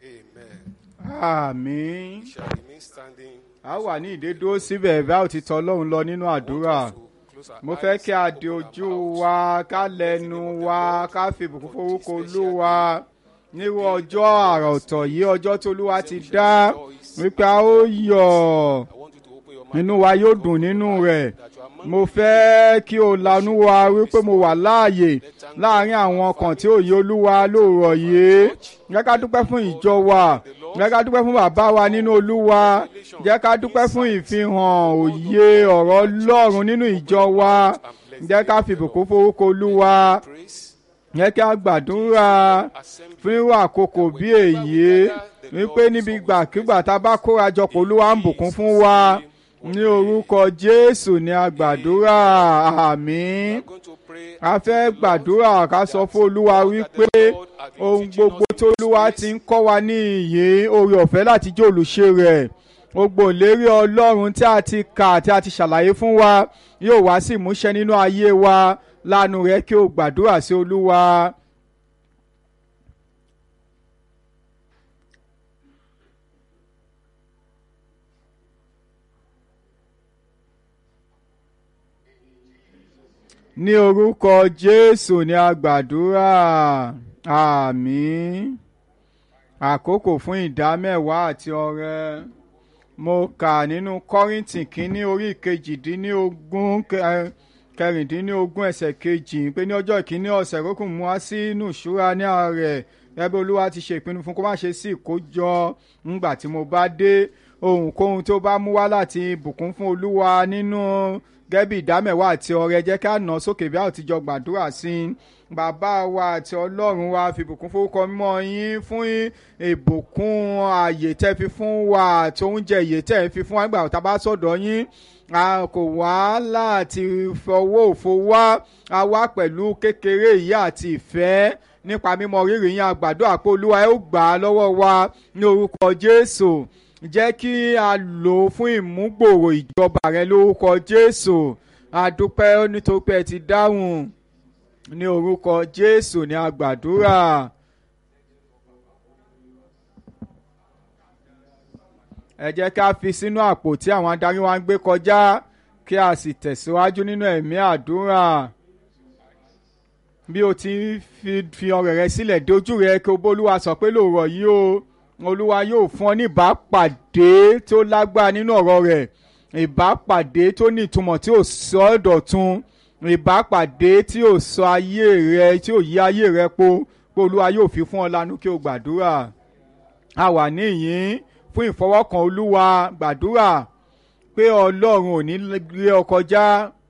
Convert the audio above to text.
Amen. àmín We shall remain standing. a wà ní ìdédúró síbẹ̀ bá ò ti tọ́ ọlọ́run lọ nínú àdúrà To close our mo eyes, fẹ́ kí a di open our ojú mouths. wa ká lẹ́nu wa ká fi ìbùkún forúkọ olúwa nírú ọjọ́ àrà ọ̀tọ̀ yìí ọjọ́ tó olúwa ti dá wípé a ó yọ̀ I want you to open your mouth. inú wa yóò dùn nínú rẹ̀ That you are among mo fẹ́ kí o lanú wa wípé mo wà láàyè láàrin àwọn ọkàn tí òye olúwa lóòrọ̀ yìí jẹ́ ká dúpẹ́ fún ìjọ wa jẹ́ ká dúpẹ́ fún bàbá wa nínú olúwa jẹ́ ká dúpẹ́ fún ìfihàn òye ọ̀rọ̀ ọlọ́run nínú ìjọ wa jẹ́ ká fi ìbùkún forúkọ olúwa praise. jẹ́ kí a gbàdúrà fún irú àkókò bí èyí wípé níbi gbàkigbà tá a bá kóra jọpọ̀ olúwa ń bùkún fún wa ní orúkọ jésù ní a gbàdúrà àmín We are going to pray. a fẹ́ gbàdúrà ká sọ fún olúwa wípé ohun gbogbo tó olúwa ti ń kọ́ wa ní ìyè oore ọ̀fẹ́ láti jẹ́ olùṣe rẹ̀ gbogbo ìlérí ọlọ́run tí a ti kà tí a ti ṣàlàyé fún wa yóò wá sí ìmúṣẹ nínú ayé wa lánàá rẹ kí o gbàdúrà sí olúwa. ní orúkọ jésù ni a gbàdúrà àmín àkókò fún ìdámẹ́wàá àti ọrẹ mo kà nínú kọ́rìntì kínní orí kejìdínlógún kẹ- kẹrìndínlógún ẹsẹ̀ kejì pé ní ọjọ́ ìkíní ọ̀sẹ̀ kókò mú wá sínú ìṣúra ní ààrẹ ẹbí olúwa ti ṣe ìpinnu fún kó má ṣe sí ìkójọ ńgbà tí mo bá dé ohunkóhun tó bá mú wá láti bùkún fún olúwa nínú gẹ́bí ìdámẹ́wàá àti ọrẹ jẹ́ ká nà sókè bí a ò ti jọ gbàdúrà sí i bàbá wa àti ọlọ́run wa fìbùkún forúkọ mímọ́ yín fún ìbùkún ààyè tẹ́ fi fún wa àti oúnjẹ ìyè tẹ́ fi fún wa nígbà tá a bá sọ̀dọ̀ yín a kò wá láti fọwọ́ òfo wá a wá pẹ̀lú kékeré ìyá àti ìfẹ́ nípa mímọ rírì yín àgbàdo àpò olúwa ẹ ó gbà á lọ́wọ́ wa ní orúkọ jésù jẹ́ kí a lò ó fún ìmúgbòòrò ìjọba rẹ lórúkọ jésù àdúpẹ́ nítorí pé ẹ ti dáhùn ní orúkọ jésù ní àgbàdúrà. ẹ jẹ́ ká fi sínú àpò tí àwọn adarí wa ń gbé kọjá kí a sì tẹ̀síwájú nínú ẹ̀mí àdúrà bí o ti ń fi fi ọrẹ rẹ sílẹ̀ dojú rẹ kí o bólúwa sọ pé lóòrọ̀ yìí o olúwa yóò fún ọ ní ìbápàdé tó lágbára nínú ọ̀rọ̀ rẹ̀ ìbápàdé tó ní ìtumọ̀ tí ò sọ ọ́ dọ̀tun ìbápàdé tí ò sọ ayé rẹ tí ò yí ayé rẹ po pé olúwa yóò fi fún ọ lánàá kí o gbàdúrà a wà níyìn fún ìfọwọ́kàn olúwa gbàdúrà pé ọlọ́run ò ní lé ọ kọjá